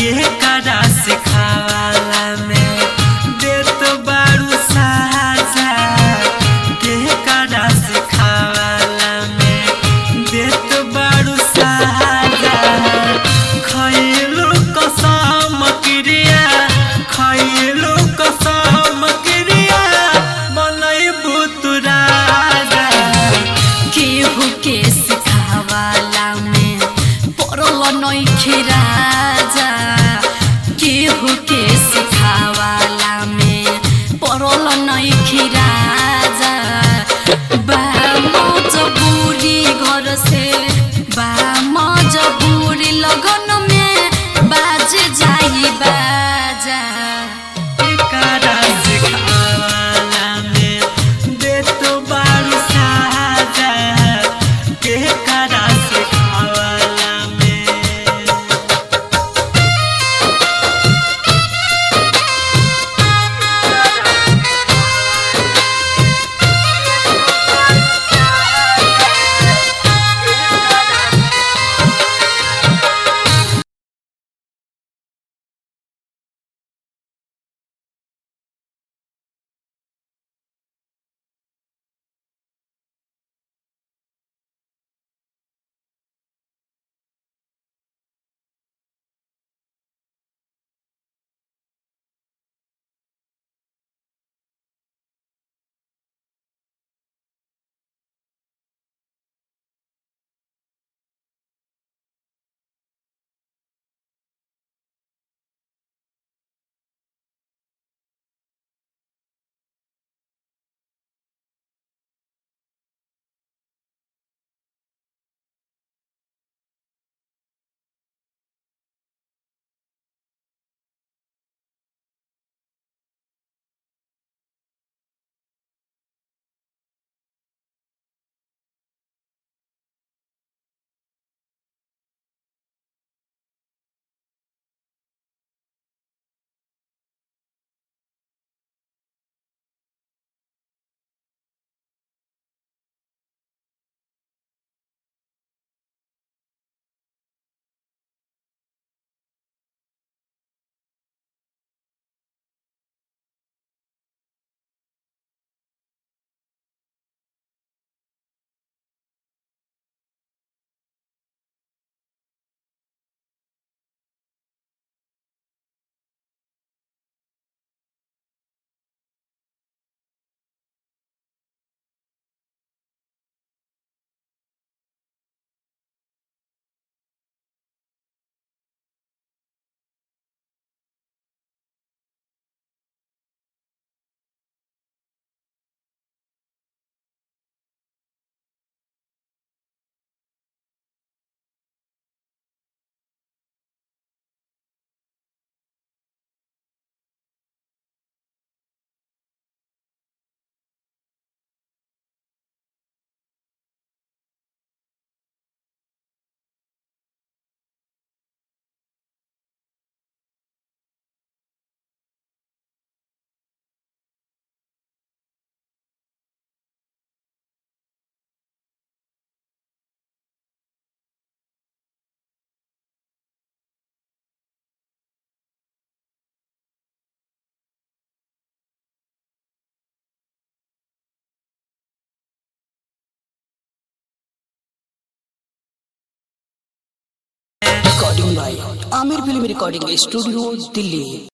के करा सिखावाला में देत बारू साजा के करा सिखावाला में देत बारू साजा खैलू कसम क्रिया खैलू कसम क्रिया बनैबू तू राजा केहू के सिखावाला में पड़ल नइखे राजा केहू के सिखावाला में पड़ल नइखे राजा बा मजबूरी घर से बा मजबूरी लगन में बाज जाई बाजा करा सिखावाला में देत बारू साजा के करा सिखावाला में recording by Aamir film recording studio Delhi